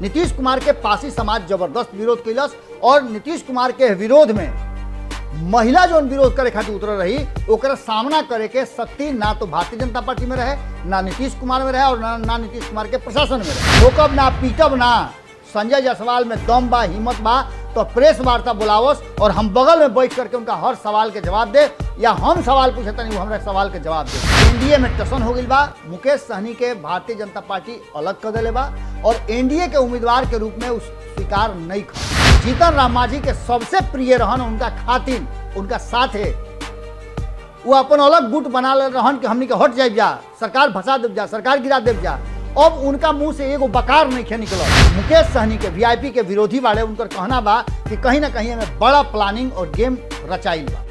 नीतीश कुमार के पासी समाज जबरदस्त विरोध कैलस और नीतीश कुमार के विरोध में महिला जो विरोध करे खातिर उतर रही ओकरा सामना करे के शक्ति ना तो भारतीय जनता पार्टी में रहे ना नीतीश कुमार में रहे और ना, ना नीतीश कुमार के प्रशासन में रहे रोकब ना पीटब ना संजय जायसवाल में दम बा हिम्मत बा तो प्रेस वार्ता बुलावस और हम बगल में बैठ करके उनका हर सवाल के जवाब दे या हम सवाल पूछे तनी वो हमरा सवाल के जवाब दे एनडीए में टसन हो गई बा मुकेश सहनी के भारतीय जनता पार्टी अलग कर दिले बा और एनडीए के उम्मीदवार के रूप में उस स्वीकार नहीं कर जीतन राम मांझी के सबसे प्रिय रहन उनका खातिन उनका साथ है वो अपन अलग गुट बना ले रहन कि हमनी के हट जाए जा सरकार भसा देव जा सरकार गिरा देव जा अब उनका मुंह से एगो बकार नहीं खे निकल मुकेश सहनी के वीआईपी के विरोधी वाले उनकर कहना बा कि कहीं ना कहीं हमें बड़ा प्लानिंग और गेम रचाइल बा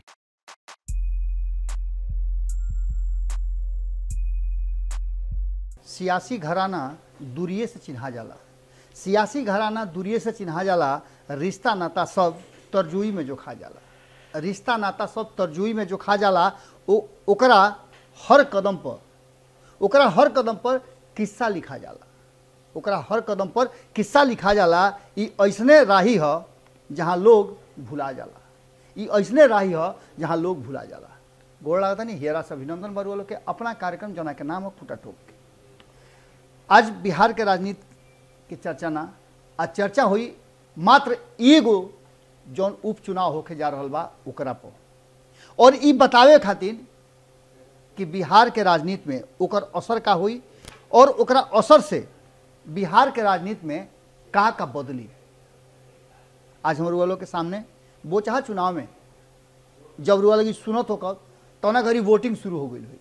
सियासी घराना दूरिये से चिन्हा जाला सियासी घराना दूरिये से चिन्हा जाला रिश्ता नाता सब तरजुई में जो खा जाला रिश्ता नाता सब तरजुई में जो खा जाला ओ ओकरा हर कदम पर ओकरा हर कदम पर किस्सा लिखा जाला ओकरा हर कदम पर किस्सा लिखा जाला ई ऐसने राही ह जहाँ लोग भुला जाला ई ऐसने राही ह जहाँ लोग भुला जाला गोड़ लागता नहीं हेरा से अभिनंदन बरुआ लोग के अपना कार्यक्रम जना के नाम है फूटा टोक के आज बिहार के राजनीति के चर्चा ना आज चर्चा हुई मात्र एगो जौन उपचुनाव होके जा रहा बा ओकरा पर और ई बतावे खातिर कि बिहार के राजनीति में ओकर असर का हुई और ओकरा असर से बिहार के राजनीति में का का बदली आज हम रुआ के सामने बोचहा चुनाव में जब रुआ लगी सुनत होकर तौना घड़ी वोटिंग शुरू हो गई हुई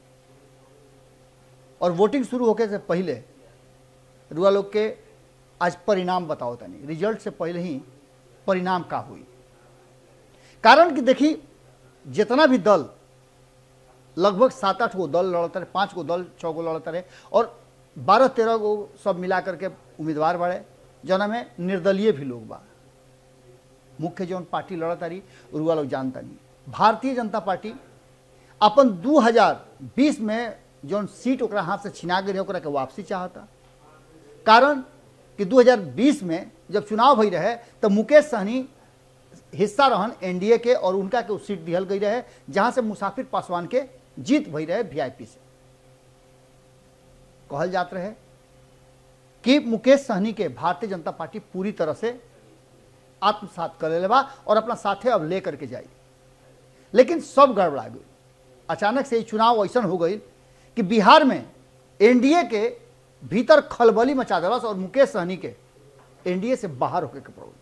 और वोटिंग शुरू होके से पहले रुआ लोग के आज परिणाम बताओ तनी रिजल्ट से पहले ही परिणाम का हुई कारण कि देखी जितना भी दल लगभग सात आठ गो दल लड़ता रहे पाँच गो दल छः गो लड़ता रहे और बारह तेरह गो सब मिला करके उम्मीदवार बाड़े जना में निर्दलीय भी लोग बा मुख्य जौन पार्टी लड़ता रही रुआ लोग जानता नहीं भारतीय जनता पार्टी अपन 2020 में जौन सीट ओकरा हाथ से छिना गई ओकरा के वापसी चाहता कारण कि 2020 में जब चुनाव भई रहे तो मुकेश सहनी हिस्सा रहन एनडीए के और उनका के सीट दिहल गई रहे जहां से मुसाफिर पासवान के जीत भई रहे वीआईपी से कहल जात रहे कि मुकेश सहनी के भारतीय जनता पार्टी पूरी तरह से आत्मसात कर ले बा और अपना साथे अब ले करके जाई लेकिन सब गड़बड़ा गई अचानक से चुनाव ऐसा हो गई कि बिहार में एनडीए के भीतर खलबली मचा दिलस और मुकेश सहनी के एनडीए से बाहर होके के पड़ल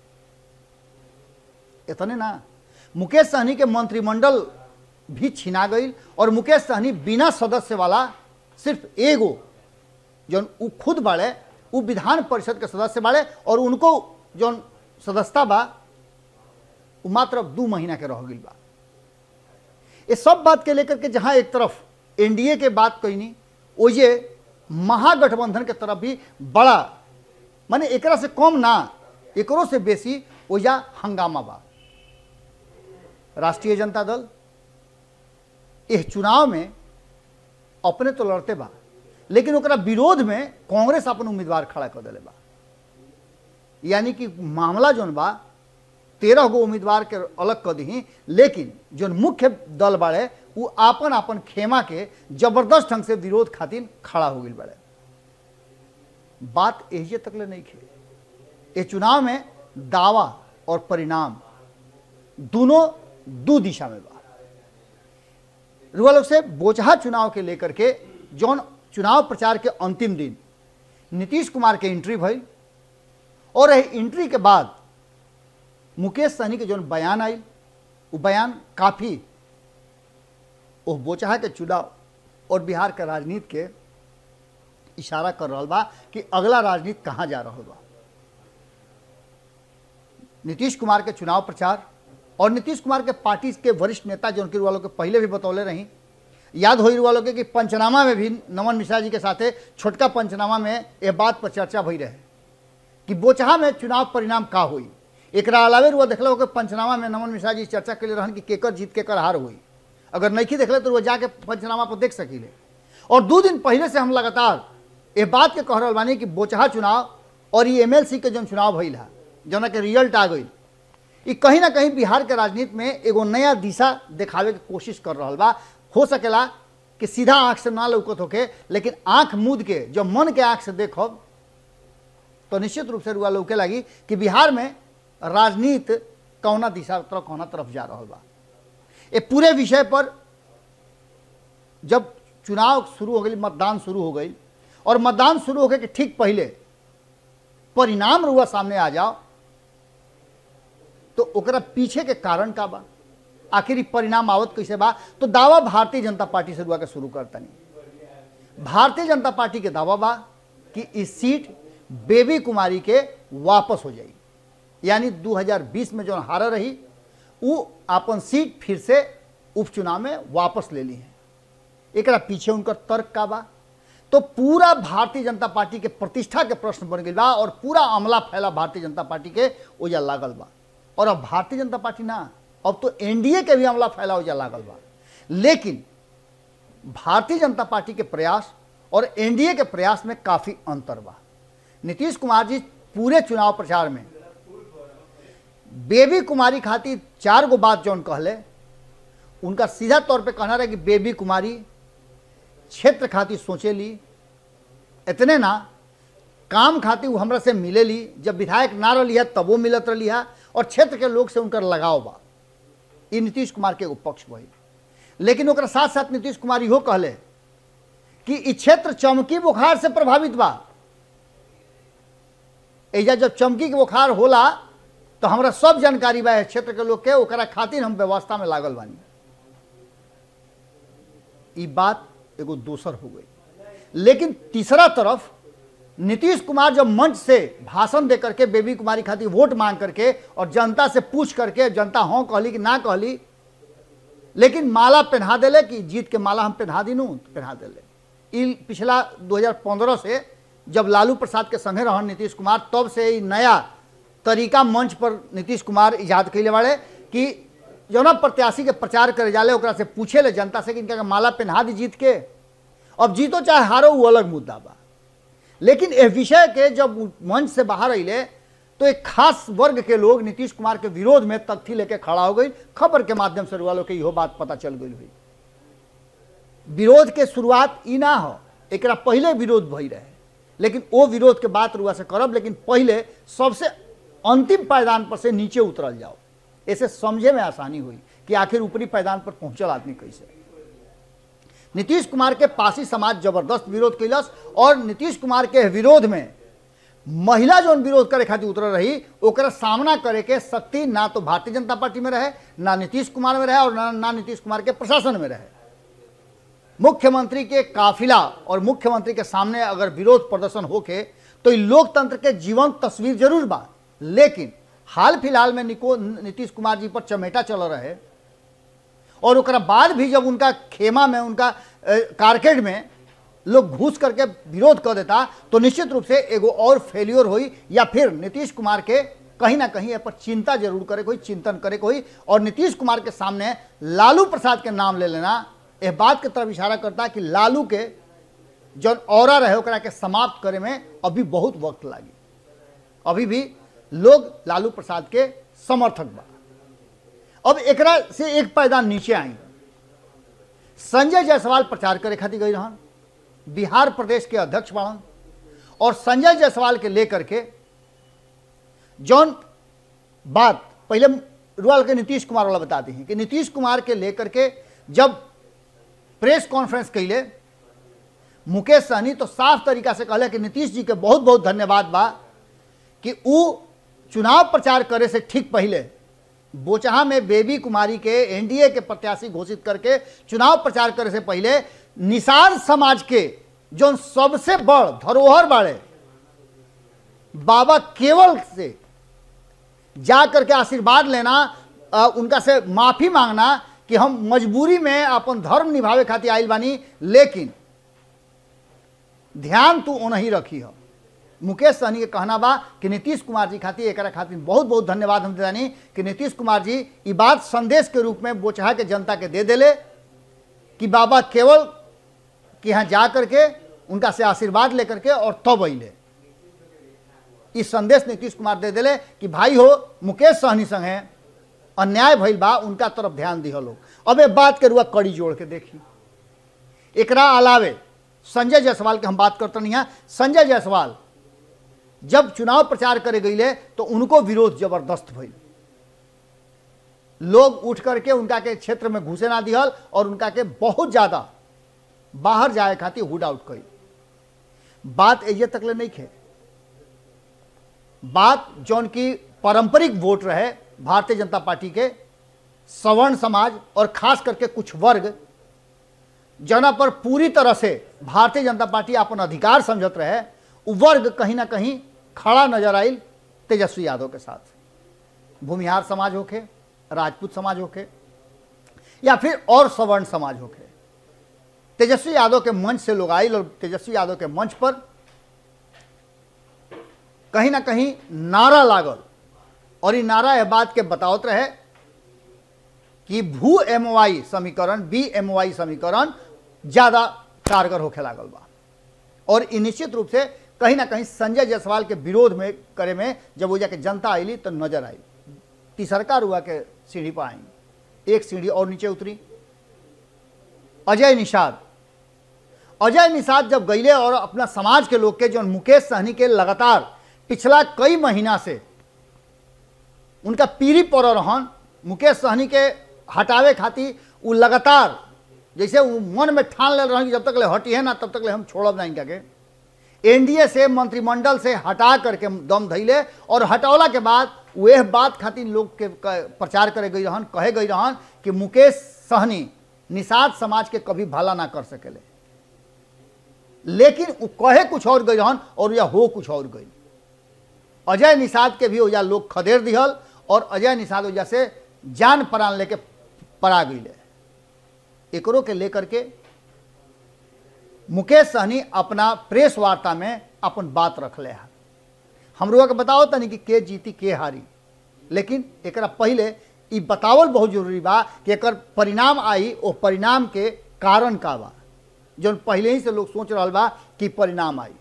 इतने ना मुकेश सहनी के मंत्रिमंडल भी छिना गई और मुकेश सहनी बिना सदस्य वाला सिर्फ एगो जौन उ खुद बाड़े उ विधान परिषद के सदस्य बाड़े और उनको जौन सदस्यता बा उ मात्र दू महीना के रह गई बा ये सब बात के लेकर के जहां एक तरफ एनडीए के बात कहनी ओजे महागठबंधन के तरफ भी बड़ा माने एकरा से कम ना एकरो से बेसी ओजा हंगामा बा राष्ट्रीय जनता दल इस चुनाव में अपने तो लड़ते बा लेकिन ओकरा विरोध में कांग्रेस अपन उम्मीदवार खड़ा कर दिले बा यानी कि मामला जोन बा तेरह गो उम्मीदवार के अलग कर दी लेकिन जो मुख्य दल बाड़े वो आपन आपन खेमा के जबरदस्त ढंग से विरोध खातिर खड़ा हो गई बाड़े बात एहिए तक ले नहीं खे ये चुनाव में दावा और परिणाम दोनों दो दिशा में बा रुआ लोग से बोचहा चुनाव के लेकर के जौन चुनाव प्रचार के अंतिम दिन नीतीश कुमार के एंट्री भई और एंट्री के बाद मुकेश सहनी के जौन बयान आई वो बयान काफ़ी वो बोचहा के चुनाव और बिहार के राजनीति के इशारा कर रहा बा कि अगला राजनीति कहाँ जा रहा बा नीतीश कुमार के चुनाव प्रचार और नीतीश कुमार के पार्टी के वरिष्ठ नेता जो उनके वालों के पहले भी बतौले रही याद हो वालों के कि पंचनामा में भी नमन मिश्रा जी के साथे छोटका पंचनामा में यह बात पर चर्चा भई रहे कि बोचहा में चुनाव परिणाम का हुई एक अलावे रुआ देखल कि पंचनामा में नमन मिश्रा जी चर्चा के लिए रहन कि केकर जीत केकर हार हुई अगर नहीं देखले तो वो जाके पंचनामा पर देख सकीले और दो दिन पहले से हम लगातार ये बात के कह रहा बानी कि बोचहा चुनाव और ये एमएलसी के जौन चुनाव भइल है जौना के रिजल्ट आ गई ई कहीं ना कहीं बिहार के राजनीति में एगो नया दिशा देखावे के कोशिश कर रहा बा हो सकेला कि सीधा आंख से ना लौकत होके लेकिन आंख मूद के जब मन के आंख से देखब तो निश्चित रूप से रुआ लौके लगी कि बिहार में राजनीति कौना दिशा तरफ कौना तरफ जा रहा बा ये पूरे विषय पर जब चुनाव शुरू हो गई मतदान शुरू हो गई और मतदान शुरू होके के ठीक पहले परिणाम रुआ सामने आ जाओ तो ओकरा पीछे के कारण का बा आखिर ई परिणाम आवत कैसे बा तो दावा भारतीय जनता पार्टी से रुआ के शुरू करता नहीं भारतीय जनता पार्टी के दावा बा कि इस सीट बेबी कुमारी के वापस हो जाई यानी 2020 में जो हारा रही वो अपन सीट फिर से उपचुनाव में वापस ले ली है एकरा पीछे उनकर तर्क का बा तो पूरा भारतीय जनता पार्टी के प्रतिष्ठा के प्रश्न बन गई बा और पूरा अमला फैला भारतीय जनता पार्टी के ओजा लागल बा और अब भारतीय जनता पार्टी ना अब तो एनडीए के भी अमला फैला ओजा लागल बा लेकिन भारतीय जनता पार्टी के प्रयास और एनडीए के प्रयास में काफी अंतर बा नीतीश कुमार जी पूरे चुनाव प्रचार में बेबी कुमारी खातिर चार गो बात जौन कहले उनका सीधा तौर पे कहना रहे कि बेबी कुमारी क्षेत्र खातिर सोचे ली इतने ना काम खातिर वो हमरा से मिले ली जब विधायक ना रही है तब वो मिलत रही है और क्षेत्र के लोग से उनकर लगाव बा ये नीतीश कुमार के एगो पक्ष भई लेकिन ओकरा साथ साथ नीतीश कुमार इहो कहले कि ई क्षेत्र चमकी बुखार से प्रभावित बा एजा जब चमकी के बुखार होला तो हमरा सब जानकारी बा क्षेत्र के लोग के ओकरा खातिर हम व्यवस्था में लागल बानी ई बात एगो दोसर हो गई लेकिन तीसरा तरफ नीतीश कुमार जब मंच से भाषण दे करके बेबी कुमारी खातिर वोट मांग करके और जनता से पूछ करके जनता हाँ कहली कि ना कहली लेकिन माला पहना दिले कि जीत के माला हम पहना दिनू तो पहना दिले ई पिछला 2015 से जब लालू प्रसाद के संगे रहन नीतीश कुमार तब से ई नया तरीका मंच पर नीतीश कुमार इजाद कैले बाड़े कि जौना प्रत्याशी के प्रचार करे जाले ओकरा से पूछे ले जनता से कि इनका के माला पहना दी जीत के अब जीतो चाहे हारो वो अलग मुद्दा बा लेकिन इस विषय के जब मंच से बाहर अले तो एक खास वर्ग के लोग नीतीश कुमार के विरोध में तथ्य लेके खड़ा हो गई खबर के माध्यम से वालों के इहो बात पता चल गई हुई विरोध के शुरुआत ई ना हो एकरा पहले विरोध भई रहे लेकिन वो विरोध के बात रुआ से करब लेकिन पहले सबसे अंतिम पायदान पर से नीचे उतरल जाओ ऐसे समझे में आसानी हुई कि आखिर ऊपरी पायदान पर पहुंचल आदमी कैसे नीतीश कुमार के पासी समाज जबरदस्त विरोध कैलस और नीतीश कुमार के विरोध में महिला जो विरोध करे खातिर उतर रही ओकरा सामना करे के शक्ति ना तो भारतीय जनता पार्टी में रहे ना नीतीश कुमार में रहे और ना, ना नीतीश कुमार के प्रशासन में रहे मुख्यमंत्री के काफिला और मुख्यमंत्री के सामने अगर विरोध प्रदर्शन होके तो ई लोकतंत्र के जीवंत तस्वीर जरूर बा लेकिन हाल फिलहाल में निको नीतीश कुमार जी पर चमेटा चल रहे और ओकरा बाद भी जब उनका खेमा में उनका कारकेड में लोग घुस करके विरोध कर देता तो निश्चित रूप से एगो और फेलियर हुई या फिर नीतीश कुमार के कहीं ना कहीं पर चिंता जरूर करे कोई चिंतन करे कोई और नीतीश कुमार के सामने लालू प्रसाद के नाम ले लेना यह बात की तरफ इशारा करता है कि लालू के जो और रहे ओकरा के समाप्त करे में अभी बहुत वक्त लागी अभी भी लोग लालू प्रसाद के समर्थक बा अब एकरा से एक पायदान नीचे आई संजय जायसवाल प्रचार करे खातिर गई रहन बिहार प्रदेश के अध्यक्ष बाड़न और संजय जायसवाल के लेकर के जौन बात पहले रुआल के नीतीश कुमार वाला बताते हैं कि नीतीश कुमार के लेकर के जब प्रेस कॉन्फ्रेंस कैले मुकेश सहनी तो साफ तरीका से कहले कि नीतीश जी के बहुत बहुत धन्यवाद बा कि ऊ चुनाव प्रचार करे से ठीक पहले बोचहा में बेबी कुमारी के एनडीए के प्रत्याशी घोषित करके चुनाव प्रचार करे से पहले निषाद समाज के जो सबसे बड़ धरोहर बाड़े बाबा केवल से जा करके आशीर्वाद लेना आ, उनका से माफी मांगना कि हम मजबूरी में अपन धर्म निभावे खातिर आयल बानी लेकिन ध्यान तू ओनही रखी हो मुकेश सहनी के कहना बा कि नीतीश कुमार जी खातिर एक खातिर बहुत बहुत धन्यवाद हम देनी कि नीतीश कुमार जी ये बात संदेश के रूप में बोचहा के जनता के दे देले कि बाबा केवल कि यहाँ जा करके उनका से आशीर्वाद लेकर के और तब अले ई संदेश नीतीश कुमार दे दिले कि भाई हो मुकेश सहनी संगे अन्याय भइल बा उनका तरफ ध्यान दिह लोग अब ए बात के रुआ कड़ी जोड़ के देखी एकरा अलावे संजय जायसवाल के हम बात करते नहीं हैं संजय जायसवाल जब चुनाव प्रचार करे गईले तो उनको विरोध जबरदस्त भइल लोग उठ करके उनका के क्षेत्र में घुसे ना दिहल और उनका के बहुत ज्यादा बाहर जाए खातिर हुड आउट कई बात एजे तकले नहीं खे बात जौन की पारंपरिक वोट रहे भारतीय जनता पार्टी के सवर्ण समाज और खास करके कुछ वर्ग जना पर पूरी तरह से भारतीय जनता पार्टी अपन अधिकार समझत रहे उ वर्ग कहीं ना कहीं खड़ा नजर आयल तेजस्वी यादव के साथ भूमिहार समाज होके राजपूत समाज होके या फिर और सवर्ण समाज होके तेजस्वी यादव के मंच से लोग आयल और तेजस्वी यादव के मंच पर कहीं ना कहीं नारा लागल और ये नारा यह बात के बतावत रहे कि भू एमओआई समीकरण बी एमओआई समीकरण ज्यादा कारगर होखे लागल बा और ई निश्चित रूप से कहीं ना कहीं संजय जायसवाल के विरोध में करे में जब वो जाके जनता आईली तो नजर आई तीसरका रुआ के सीढ़ी पर आई एक सीढ़ी और नीचे उतरी अजय निषाद अजय निषाद जब गईले और अपना समाज के लोग के जो मुकेश सहनी के लगातार पिछला कई महीना से उनका पीढ़ी पर रहन मुकेश सहनी के हटावे खातिर वो लगातार जैसे वो मन में ठान ले रहन कि जब तक ले हटी है ना तब तक ले हम छोड़ब नहीं के एनडीए से मंत्रिमंडल से हटा करके दम धैले और हटौला के बाद वह बात खातिर लोग के क- प्रचार करे गई रहन कहे गई रहन कि मुकेश सहनी निषाद समाज के कभी भला ना कर सकेले लेकिन उ कहे कुछ और गई रहन और या हो कुछ और गई अजय निषाद के भी ओजा लोग खदेड़ दिहल और अजय निषाद ओजा से जान प्राण लेके पड़ा गईले एकरो के लेकर के मुकेश सहनी अपना प्रेस वार्ता में अपन बात रखले है हमरो के बताओ तनी कि के जीती के हारी लेकिन एकरा पहले ई बतावल बहुत जरूरी बा कि एकर परिणाम आई ओ परिणाम के कारण का बा जौन पहले ही से लोग सोच रहल बा कि परिणाम आई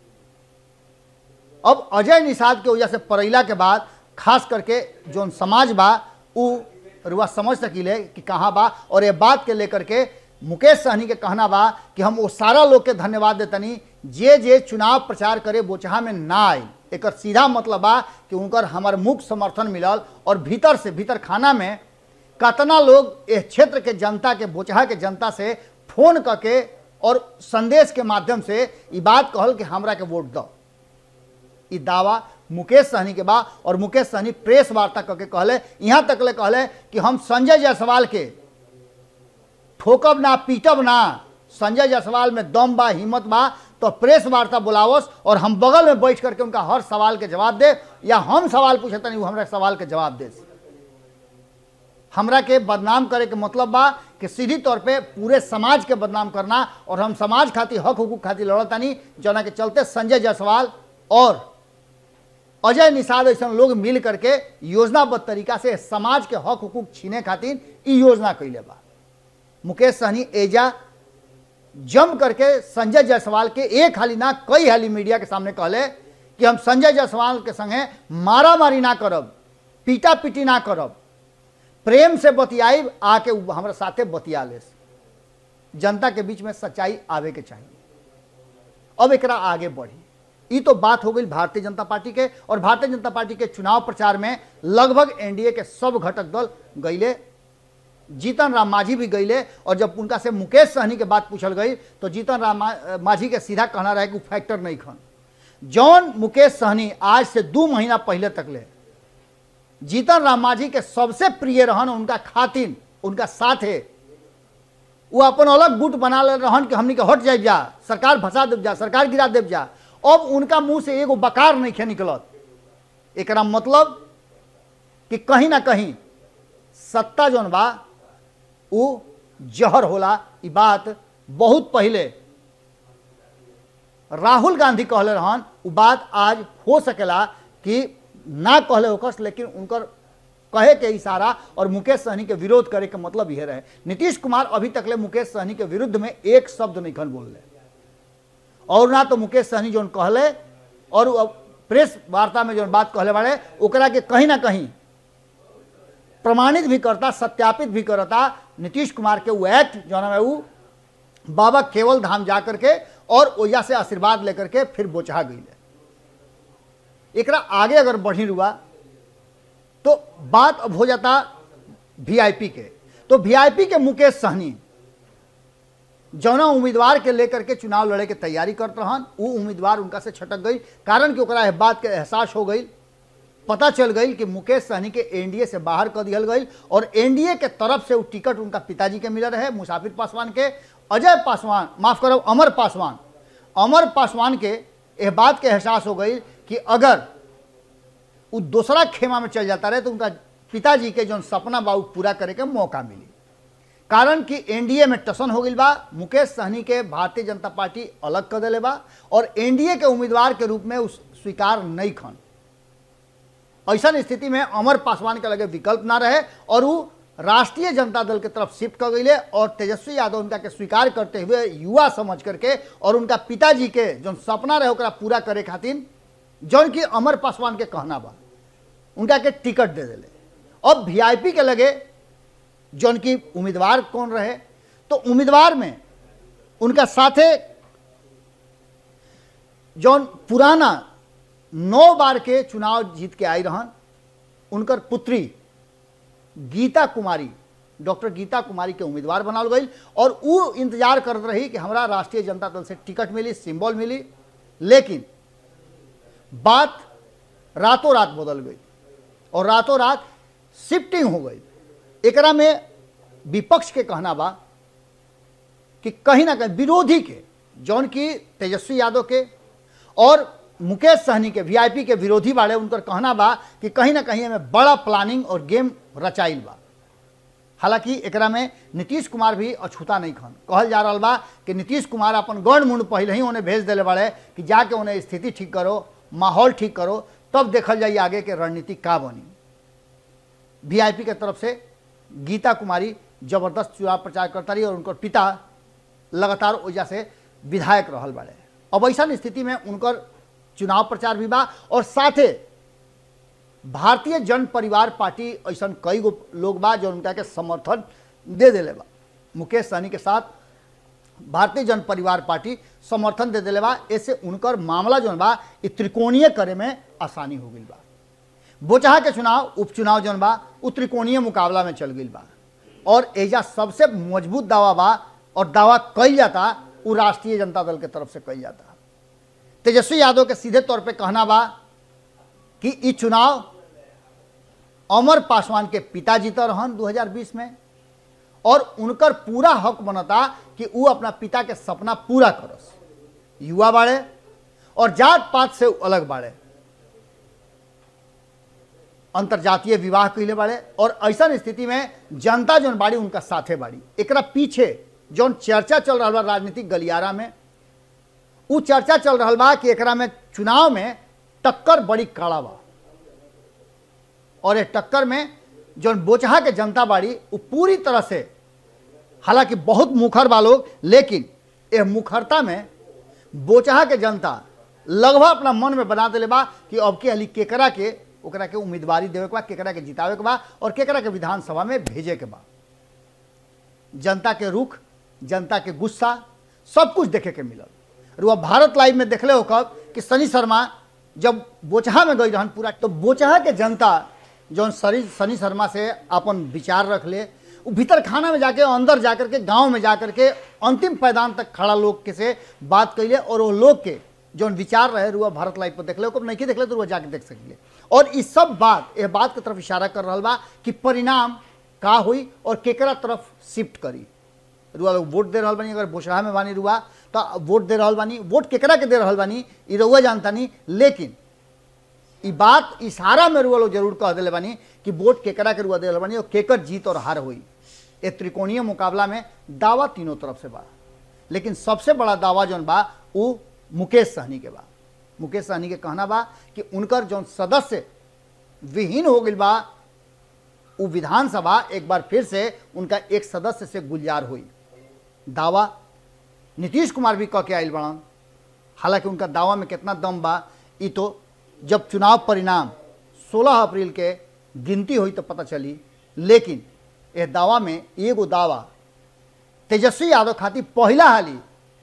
अब अजय निषाद के वजह से परैला के बाद खास करके जौन समाज बा उ रुआ समझ सकीले कि कहाँ बा और ये बात के लेकर के मुकेश सहनी के कहना बा कि हम वो सारा लोग के धन्यवाद देतनी जे जे चुनाव प्रचार करे बोचहा में ना आई एकर सीधा मतलब बा कि उनकर हमार मुख्य समर्थन मिलल और भीतर से भीतर खाना में कतना लोग इस क्षेत्र के जनता के बोचहा के जनता से फोन करके और संदेश के माध्यम से ई बात कहल कि हमरा के वोट दो ई दावा मुकेश सहनी के बा और मुकेश सहनी प्रेस वार्ता करके कहले यहाँ तक ले कहले कि हम संजय जायसवाल के ठोकब ना पीटब ना संजय जायसवाल में दम बा हिम्मत बा तो प्रेस वार्ता बुलावस और हम बगल में बैठ करके उनका हर सवाल के जवाब दे या हम सवाल पूछे तनी वो हमरा सवाल के जवाब दे हमरा के बदनाम करे के मतलब बा कि सीधी तौर पे पूरे समाज के बदनाम करना और हम समाज खातिर हक हुकूक खातिर लड़तानी जना के चलते संजय जायसवाल और अजय निषाद ऐसा लोग मिल करके योजनाबद्ध तरीका से समाज के हक हुकूक छीने खातिर ई योजना कैले बा मुकेश सहनी एजा जम करके संजय जायसवाल के एक हाली ना कई हाली मीडिया के सामने कहले कि हम संजय जायसवाल के संगे मारा मारी ना करब पीटा पीटी ना करब प्रेम से बतियाई आके उ हमरा साथे बतिया ले जनता के बीच में सच्चाई आवे के चाहिए अब एकरा आगे बढ़ी ई तो बात हो गई भारतीय जनता पार्टी के और भारतीय जनता पार्टी के चुनाव प्रचार में लगभग एनडीए के सब घटक दल गईले जीतन राम मांझी भी गईले और जब उनका से मुकेश सहनी के बात पूछल गई तो जीतन राम मा- मांझी के सीधा कहना रहे कि उ फैक्टर नहीं खन जौन मुकेश सहनी आज से दो महीना पहले तक ले जीतन राम मांझी के सबसे प्रिय रहन उनका खातिन उनका साथे वो अपन अलग गुट बना ले रहन कि हमनी के हट जाए जा सरकार भसा देव जा सरकार गिरा देव जा अब उनका मुंह से एगो बकार नहीं खे निकलत एकरा मतलब कि कहीं ना कहीं सत्ता जौन बा उ जहर होला ई बात बहुत पहले राहुल गांधी कहले रहन उ बात आज हो सकेला कि ना कहले होकस लेकिन उनकर कहे के इशारा और मुकेश सहनी के विरोध करे के मतलब यह रहे नीतीश कुमार अभी तक ले मुकेश सहनी के विरुद्ध में एक शब्द नहीं खन बोल और ना तो मुकेश सहनी जोन कहले और उ अब प्रेस वार्ता में जो बात कहले बाड़े ओकरा के कहीं ना कहीं प्रमाणित भी करता सत्यापित भी करता नीतीश कुमार के वो एक्ट जो है वो बाबा केवल धाम जा करके और ओया से आशीर्वाद लेकर के फिर बोचहा गई एकरा आगे अगर बढ़ी रुआ तो बात अब हो जाता वीआईपी के तो वीआईपी के मुकेश सहनी जौना उम्मीदवार के लेकर के चुनाव लड़े के तैयारी करत रहन वो उम्मीदवार उनका से छटक गई कारण कि ओकरा एह बात के एहसास हो गई पता चल गई कि मुकेश सहनी के एनडीए से बाहर कर दिया गई और एनडीए के तरफ से वो टिकट उनका पिताजी के मिल रहे मुसाफिर पासवान के अजय पासवान माफ करो अमर पासवान अमर पासवान के यह बात के एहसास हो गई कि अगर वो दूसरा खेमा में चल जाता रहे तो उनका पिताजी के जो सपना बा उ पूरा करे के मौका मिली कारण कि एनडीए में टसन हो गई बा मुकेश सहनी के भारतीय जनता पार्टी अलग कर दिले बा और एनडीए के उम्मीदवार के रूप में उस स्वीकार नहीं खन ऐसा स्थिति में अमर पासवान के लगे विकल्प ना रहे और वो राष्ट्रीय जनता दल के तरफ शिफ्ट कर गई और तेजस्वी यादव उनका के स्वीकार करते हुए युवा समझ करके और उनका पिताजी के जो सपना रहे ओकरा पूरा करे खातिर जौन की अमर पासवान के कहना बा उनका के टिकट दे दिले अब वीआईपी के लगे जौन की उम्मीदवार कौन रहे तो उम्मीदवार में उनका साथे जौन पुराना नौ बार के चुनाव जीत के आई रहन उनकर पुत्री गीता कुमारी डॉक्टर गीता कुमारी के उम्मीदवार बनाल गई और वो इंतजार करत रही कि हमरा राष्ट्रीय जनता दल से टिकट मिली सिंबल मिली लेकिन बात रातों रात बदल गई और रातों रात शिफ्टिंग हो गई एकरा में विपक्ष के कहना बा कि कहीं ना कहीं विरोधी के जौन की तेजस्वी यादव के और मुकेश सहनी के वीआईपी के विरोधी बाड़े उनकर कहना बा कि कहीं ना कहीं में बड़ा प्लानिंग और गेम रचाइल बा हालांकि एकरा में नीतीश कुमार भी अछूता नहीं खन कहल जा रहा बा कि नीतीश कुमार अपन गण मुंड पहले ही उन्हें भेज दिले बाड़े कि जाके उन्हें स्थिति ठीक करो माहौल ठीक करो तब देखल जाइए आगे के रणनीति का बनी वीआईपी के तरफ से गीता कुमारी जबरदस्त चुनाव प्रचार करता रही और उनकर पिता लगातार वजह से विधायक रहल बाड़े अब ऐसा स्थिति में उनकर चुनाव प्रचार भी बा और साथे भारतीय जन परिवार पार्टी ऐसा कई गो लोग बा जो उनका के समर्थन दे दिले बा मुकेश सहनी के साथ भारतीय जन परिवार पार्टी समर्थन दे दिले बा ऐसे उनकर मामला जो बा ये त्रिकोणीय करे में आसानी हो गई बा बोचहा के चुनाव उपचुनाव जौन बा उ त्रिकोणीय मुकाबला में चल गई बा और एजा सबसे मजबूत दावा बा और दावा कल जाता वो राष्ट्रीय जनता दल के तरफ से कल जाता तेजस्वी यादव के सीधे तौर पे कहना बा कि ई चुनाव अमर पासवान के पिता जीता रहन 2020 में और उनकर पूरा हक बनता कि वो अपना पिता के सपना पूरा करस युवा बाड़े और जात पात से अलग बाड़े अंतर्जातीय विवाह कैले बाड़े और ऐसा स्थिति में जनता जौन बाड़ी उनका साथे बाड़ी एकरा पीछे जौन चर्चा चल रहा बा राजनीतिक गलियारा में उ चर्चा चल रहा बा कि एकरा में चुनाव में टक्कर बड़ी कड़ा बा और ये टक्कर में जौन बोचहा के जनता बाड़ी वो पूरी तरह से हालांकि बहुत मुखर बा लोग लेकिन यह मुखरता में बोचहा के जनता लगभग अपना मन में बना दिले बा कि अब के अली केकरा के ओकरा के उम्मीदवारी देवे के बा केकरा के जितावे के बा और केकरा के विधानसभा में भेजे के बा जनता के रुख जनता के गुस्सा सब कुछ देखे के मिलल रुआ भारत लाइव में देखले हो कब कि सनी शर्मा जब बोचहा में गई रहन पूरा तो बोचहा के जनता जौन सनी सनी शर्मा से अपन विचार रख ले वो भीतर खाना में जाके अंदर जाकर के गांव में जाकर के अंतिम पैदान तक खड़ा लोग के से बात कैले और वो लोग के जौन विचार रहे रुआ भारत लाइव पर देखले हो नहीं देखले तो रुआ जाके देख सकिले और इस सब बात यह बात की तरफ इशारा कर रहा बा कि परिणाम का हुई और केकरा तरफ शिफ्ट करी रुआ लोग वोट दे रहा बानी अगर बोसरा में बानी रुआ तो वोट दे रहा बानी वोट केकरा के दे रहा बानी ई रउआ जानता नहीं लेकिन ई बात इशारा में रुआ लोग जरूर कह दिले बानी कि वोट केकरा के रुआ दे बानी और केकर जीत और हार हुई ये त्रिकोणीय मुकाबला में दावा तीनों तरफ से बा लेकिन सबसे बड़ा दावा जौन बा वो मुकेश सहनी के बा मुकेश सहनी के कहना बा कि उनकर जौन सदस्य विहीन हो गई बा वो विधानसभा एक बार फिर से उनका एक सदस्य से गुलजार हुई दावा नीतीश कुमार भी कह के आयल बड़न हालांकि उनका दावा में कितना दम बा ई तो जब चुनाव परिणाम 16 अप्रैल के गिनती हुई तो पता चली लेकिन यह दावा में एगो दावा तेजस्वी यादव खातिर पहला हाली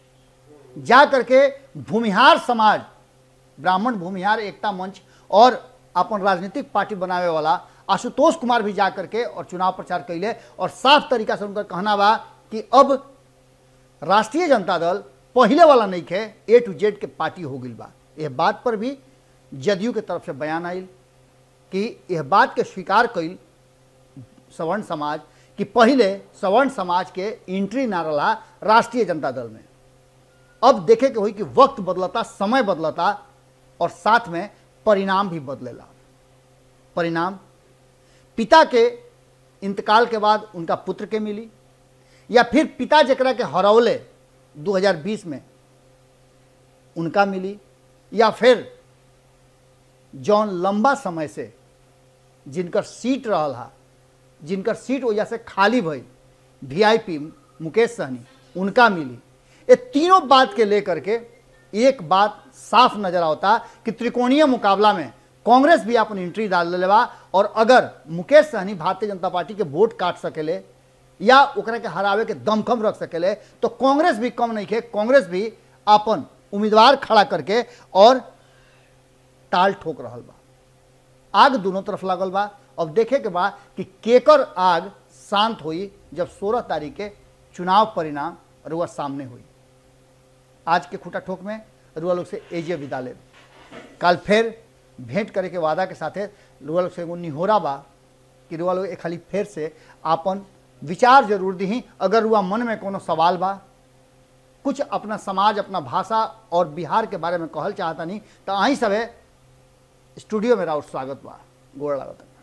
जा करके भूमिहार समाज ब्राह्मण भूमिहार एकता मंच और अपन राजनीतिक पार्टी बनावे वाला आशुतोष कुमार भी जा करके और चुनाव प्रचार कैले और साफ तरीका से उनका कहना बा कि अब राष्ट्रीय जनता दल पहले वाला नहीं खे ए टू जेड के पार्टी हो गई बा यह बात पर भी जदयू के तरफ से बयान आयल कि यह बात के स्वीकार कैल सवर्ण समाज कि पहले सवर्ण समाज के एंट्री ना रहा राष्ट्रीय जनता दल में अब देखे के हुई कि वक्त बदलता समय बदलता और साथ में परिणाम भी बदलेला परिणाम पिता के इंतकाल के बाद उनका पुत्र के मिली या फिर पिता जकरा के हरौले 2020 में उनका मिली या फिर जौन लंबा समय से जिनकर सीट रहल हा जिनकर सीट वजह से खाली भई वीआईपी मुकेश सहनी उनका मिली ये तीनों बात के लेकर के एक बात साफ नजर आता कि त्रिकोणीय मुकाबला में कांग्रेस भी अपन एंट्री डाल ले बा और अगर मुकेश सहनी भारतीय जनता पार्टी के वोट काट सकेले या ओकरा के हरावे के दमखम रख सकेले तो कांग्रेस भी कम नहीं खे कांग्रेस भी अपन उम्मीदवार खड़ा करके और ताल ठोक रहा बा आग दोनों तरफ लागल बा अब देखे के बा कि केकर आग शांत हुई जब 16 तारीख के चुनाव परिणाम रुआ सामने हुई आज के खूटा ठोक में रुआ लोग से एजे विदा ले कल फिर भेंट करे के वादा के साथे रुआ लोग से एगो निहोरा बा कि रुआ लोग एक खाली फिर से आपन विचार जरूर दी अगर रुआ मन में कोनो सवाल बा कुछ अपना समाज अपना भाषा और बिहार के बारे में कहल चाहता नहीं तो अहीं सब स्टूडियो में राउर स्वागत बा गोड़ लागत